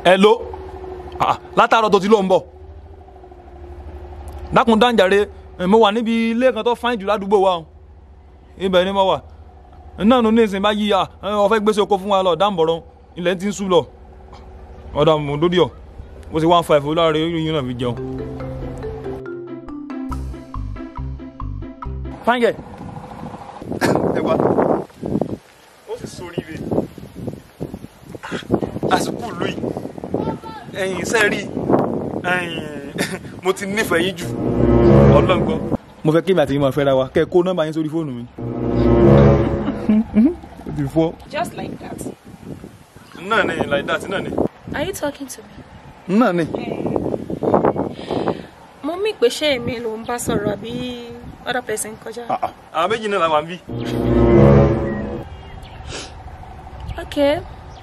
ẹ ló Ah, látàárọ̀ tó ti ló ń bọ̀ dákun dáńjàre eh, mo wà níbi ilé kan tó fáìn jù ládùúgbò wa o ibẹ̀ ni mo wà náà ló ní ìsìn bá yí ya ọ̀fẹ́ gbèsè oko fún wa lọ dáǹbọ̀rọ̀ ilẹ̀ ti ń sú lọ ọ̀dà mọ̀ lórí ọ̀ ó sì one five láàrin yín náà fi jẹun. fáńgẹ̀ ẹ wá ó sì sóríire àsìkò lóyìn ẹ̀yin sẹ́ẹ̀rì mo ti nífẹ̀ẹ́ yín jù ọlọ́ngbọ́n. mo fẹ́ kí èmi àti yín máa fẹ́ra wa kẹ́ ẹ kó nọ́mbà yín sórí fóònù mi. ó ti fọ́. Just like that. náà ni like that náà ni. Are you talking to me? náà ni. Mo mí pé ṣé èmi ló ń bá sọ̀rọ̀ àbí other person kọjá. àwọn méjì náà làwọn bí. Okay.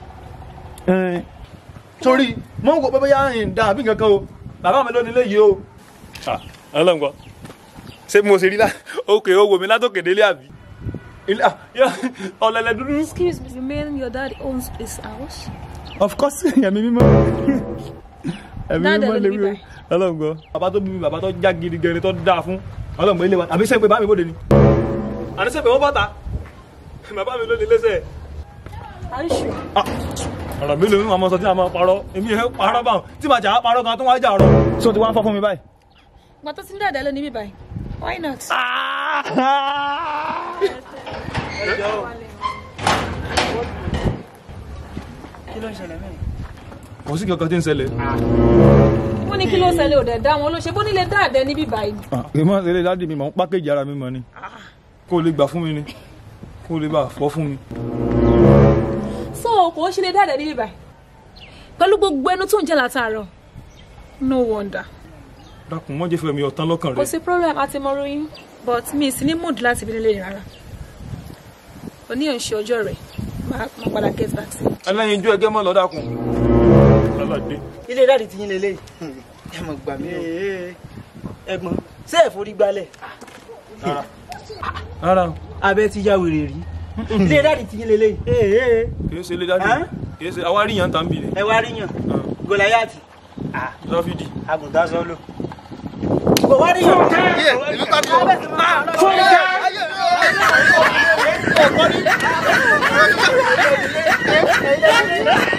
torí mo ń wo pé bóyá ń da àbí kankan o bàbá mi ló nílé yìí o. ọlọ́ngbọ́n ṣé mo ṣe rí lá òkè ó wò mí látòkè délé àbí. ilé ah, yọ- ọ̀lẹ̀lẹ̀ dúdú. Excuse me, you mean your dad owns this house? of course ẹ̀mí mímọ́ ẹ̀mí Dáadáa mímọ́ ló lè bí wí báyìí. ọlọ́ngbọ́n. bàbá tó bí mi bàbá tó já gidi gẹ̀rẹ́ tó dáa fún ọlọ́ngbọ́n ilé wa àbí sẹ́pẹ̀ bá mi bóde ni. àní sẹ́pẹ̀ wọ́n bàtà bàbá mi ló ní lẹ́sẹ̀. Are you sure? ọ̀rọ̀ mi ló ń mọ sọ tí a máa parọ́ èmi ẹ̀ parọ́ báwọn tí màá jà á parọ́ kan tó wá jà rọ. sọ ti wá ń fọ́ fún mi báyìí. Gbà tó ti ń dàda lónìí bíbáyìí. Why not? kò sí kankan tí ń ṣẹlẹ̀. Wọ́n ní kí ló ṣẹlẹ̀ ò dẹ̀ dá wọn ló ṣe bó nílé dáadẹ́ ní bíbáyìí. kì í mọ̀ ṣẹlẹ̀ dáàdì mi mọ̀ ń pákéjì ara mi mọ̀ ni kó o lè gbà fún mi ni kó o lè bá fọ́ fún mi. So kò ṣe lè dáadẹ́ ní bíbáyìí. Pẹ̀lú gbogbo ẹnu tó ń jẹ́ látàárọ̀. No wonder. dákun mọ́ jẹ́ fẹ́ mi ọ̀tán lọ́kàn Kò rẹ̀. sí problem àti mọ̀rọ̀ yín. But mi ì sí ní mood láti bí nílé rárá. Oníyàn ṣe ọjọ́ rẹ̀. Máa máa padà get back sí. ẹlẹ́yin ijó ẹgẹ́ mọ́ lọ dákun. lọ́lọ́dé. ilé dáàdì ti yín lélẹ̀ ẹ mọ̀ gbà mí o ẹ̀gbọ́n ṣé ẹ forí gbálẹ̀ rárá o abẹ́ ti ya wèrè rí ilé dáàdì ti yín lélẹ̀ kì í ṣe ilé dáàdì Hàn? kì í ṣe àwárí yàn tán bì ní. ẹ wá ríyàn gòláyàtì lọ́fíìdì. àgùntàn sọ́lọ́ kò wá ríyàn. ìlú ta ni o. Fúnkẹ́!